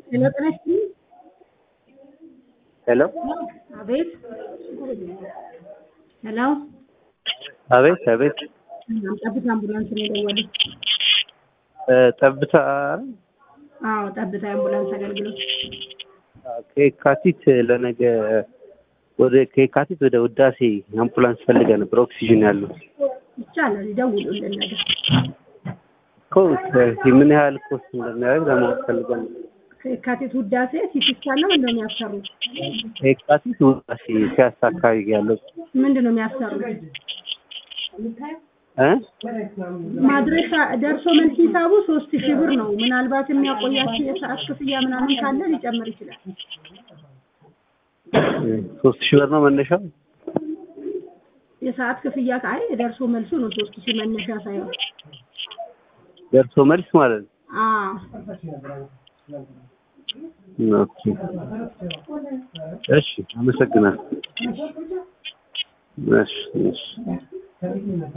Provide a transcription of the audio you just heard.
ሄሎ ጤና ይስጥልኝ። ሄሎ አቤት። ሄሎ አቤት አቤት ጠብታ አምቡላንስ ነው የደወሉት። እ ጠብታ አዎ ጠብታ የአምቡላንስ አገልግሎት። ከየካቲት ለነገ ወደ ከየካቲት ወደ ውዳሴ አምቡላንስ ፈልገ ነበር ኦክሲጅን ያለው ይቻላል ይደውሉልን ነገር እኮ ምን ያህል ኮስት እንደሚያደርግ ለማወቅ ፈልገን ነበር። ከየካቲት ውዳሴ ሲቲ ስካን ነው ምንድነው የሚያሰሩት? ከየካቲት ውዳሴ ሲያሳ አካባቢ ያለው ምንድን ነው የሚያሰሩት? እ ማድረሻ ደርሶ መልስ ሂሳቡ ሶስት ሺህ ብር ነው። ምናልባት የሚያቆያቸው የሰዓት ክፍያ ምናምን ካለ ሊጨምር ይችላል። ሶስት ሺህ ብር ነው መነሻው። የሰዓት ክፍያ ከአይ ደርሶ መልሱ ነው ሶስት ሺህ መነሻ ሳይሆን ደርሶ መልስ ማለት ነው። አዎ ኦኬ እሺ፣ አመሰግናለሁ። እሺ እሺ